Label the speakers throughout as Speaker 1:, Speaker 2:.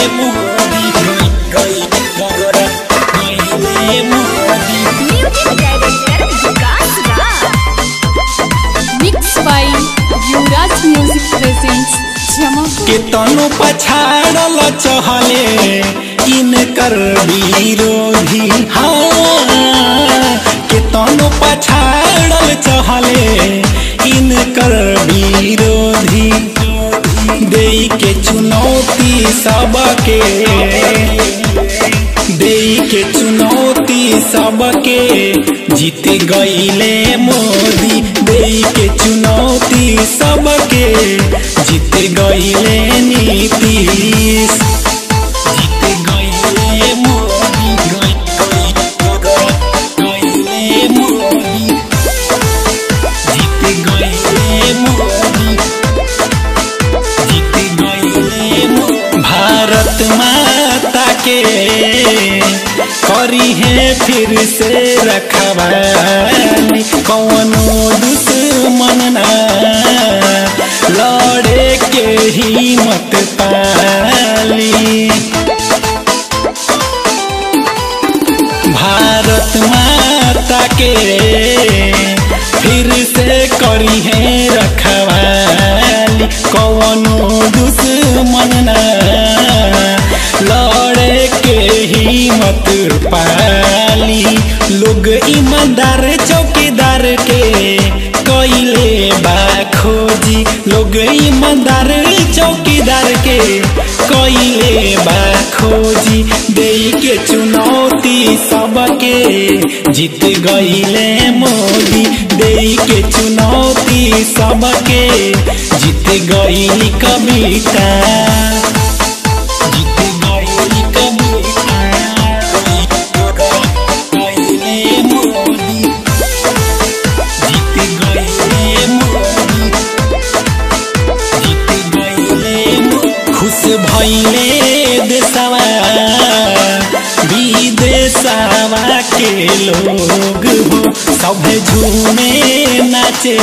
Speaker 1: मोदी गई गई Modi
Speaker 2: music director Vikas Raj mix by Yuvraj music presents Jamapur
Speaker 1: के तनु पछाड़ल चहले इनकर विरोधी हाँ के तनु पछाड़ल चहले इनकर विरोधी दे के चुनौती सबके दे के चुनौती सबके जीत गईले मोदी दे के चुनौती सबके जीत गईले नीतीश जीत गईले मोदी गई- गई- गईले मोदी जीत गईले मोदी जीत गईले मोदी भारत माता के करी है फिर से रखवाली कौनो दुश्मन ना लड़े के हिम्मत पाली भारत माता के फिर से करी है रखवाली कौनो दुश्मन ना लड़े के हिम्मत पाली लोग ईमानदार चौकीदार के कैले बा खोजी लोग ईमानदार चौकीदार के कैले बा खोजी दे के चुनौती सबके जीत गईले मोदी दे के चुनौती सबके जीत गईली कविता जीत गईली कविता गईले मोदी जीत गईले मोदी जीत गईले मोदी खुश भइले देशवा विदेशवा के लोग हो सभे झूमे नाचे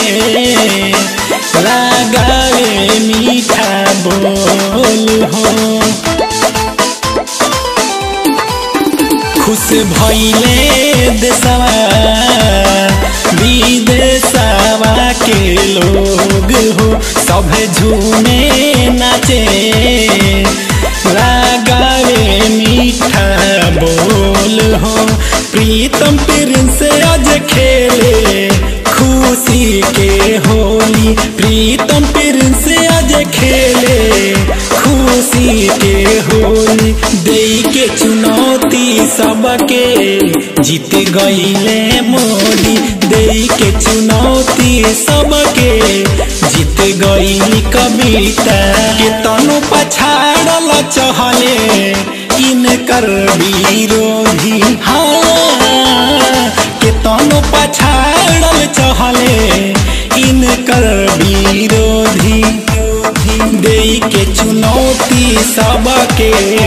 Speaker 1: लगावे मीठा बोल हो खुश भइले देशवा विदेशवा के लोग हो सभे झूमे नाचे लगावे मीठा बोल हो प्रीतम प्रिंस आज खेले खुशी के होली प्रीतम प्रिंस आज खेले खुशी के होली दे के चुनौती सबके जीत गईले मोदी दे के चुनौती सबके जीत गईली कविता के तनु पछाड़ल चहले इनकर विरोधी हाँ के तनु पछाड़ल चहले इनकर विरोधी दे के चुनौती सबके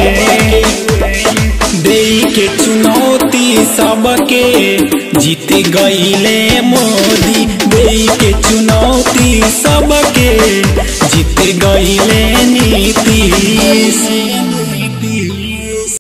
Speaker 1: दे के चुनौती सबके जीत गईले मोदी दे के चुनौती सबके जीत गईले नीतीश